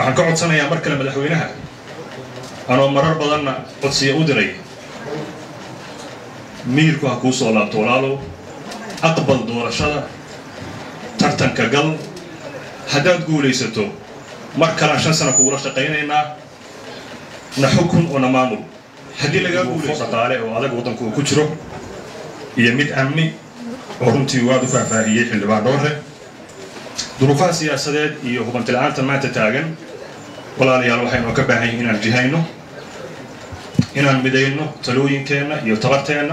waxaan ka codsanayaa mar kale madaxweynaha anoo marar badanna codsiya u diray miyirku ha kuu soo laabto walaalow aqbal doorashada tartanka gal haddaad guulaysato mar kalaan shan sana kugula shaqaynaynaa na xukun oo na maamul haddii lagaa guulayso dhaqaale oo adag waddanku uu ku jiro iyo mid amni oo runtii waad u faahfaahiyey xildhibaan dhoore duruufaha siyaasadeed iyo hubantila'aanta maanta taagan walaalayaal waxaynu ka baahan yihin inaan jihayno inaan midayno talooyinkeenna iyo tabarteenna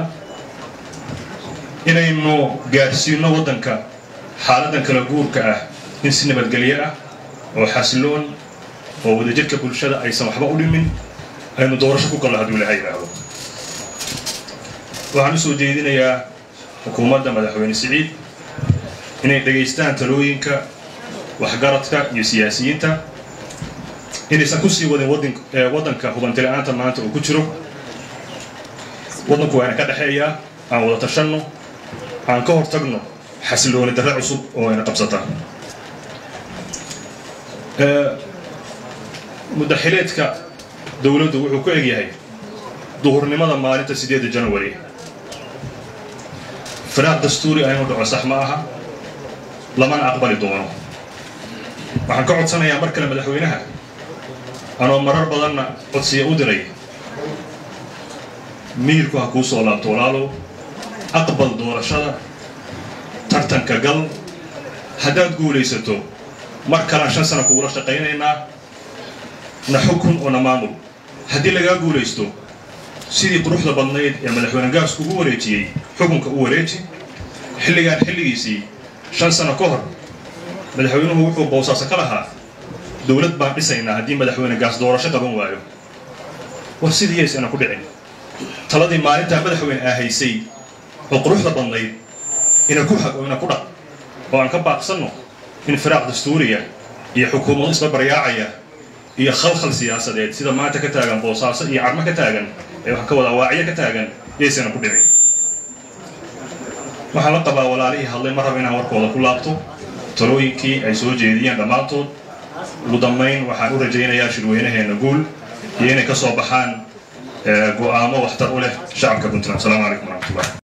inaynu gaadhsiino waddanka xaaladan kala guurka ah in si nabadgelyo ah oo xasiloon oo wadajirka bulshada aysan waxba u dhimin aynu doorasho ku gallo hadduu ilahay yidhaahdo waxaan u soo jeedinayaa xukuumadda madaxweyne siciid inay dhegaystaan talooyinka waxgaradka iyo siyaasiyiinta inaysan ku sii wadin waddanka hubantila'aanta maanta uu ku jiro waddanku waa ina ka dhexeeyaa aan wada tashanno aan ka hor tagno xasilooni darre cusub oo ina qabsata muddaxileedka dowladdu wuxuu ku egyahay duhurnimada maalinta sideedda janawari firaaq dastuuri ah inuu dhaco sax ma aha lamana aqbali doono waxaan ka codsanayaa mar kale madaxweynaha anoo marar badanna codsiya u diray miyirku ha kuu soo laabto walaalow aqbal doorashada tartanka gal haddaad guulaysato mar kalaan shan sana kugula shaqaynaynaa na xukun oo na maamul haddii lagaa guulaysto sidii quruxda badnayd ee madaxweyne gaasku ugu wareejiyey xukunka u wareeji xilligaan xilligiisii shan sano ka hor madaxweynuhu wuxuu boosaaso ka lahaa dowlad baan dhisaynaa haddii madaxweyne gaas doorasho qaban waayo war sidii yaysana ku dhicin taladii maalintaa madaxweyne aa haysay oo quruxda badnayd ina ku hag oo ina ku dhaq oo aan ka baaqsanno in firaaq dastuuriya iyo xukuumado isla baryaacaya iyo khalkhal siyaasadeed sida maanta ka taagan boosaaso iyo cadmo ka taagan ee wax ka wada waacyo ka taagan yaysana ku dhicin waxaan la qabaa walaalihii hadlay ma raba inaan warkooda ku laabto talooyinkii ay soo jeediyeen dhammaantood ugu dambayn waxaan u rajaynayaa shirweynaheenna guul iyo inay ka soo baxaan go'aamo waxtar u leh shacabka puntland asalaamu calaykum waraxmatullah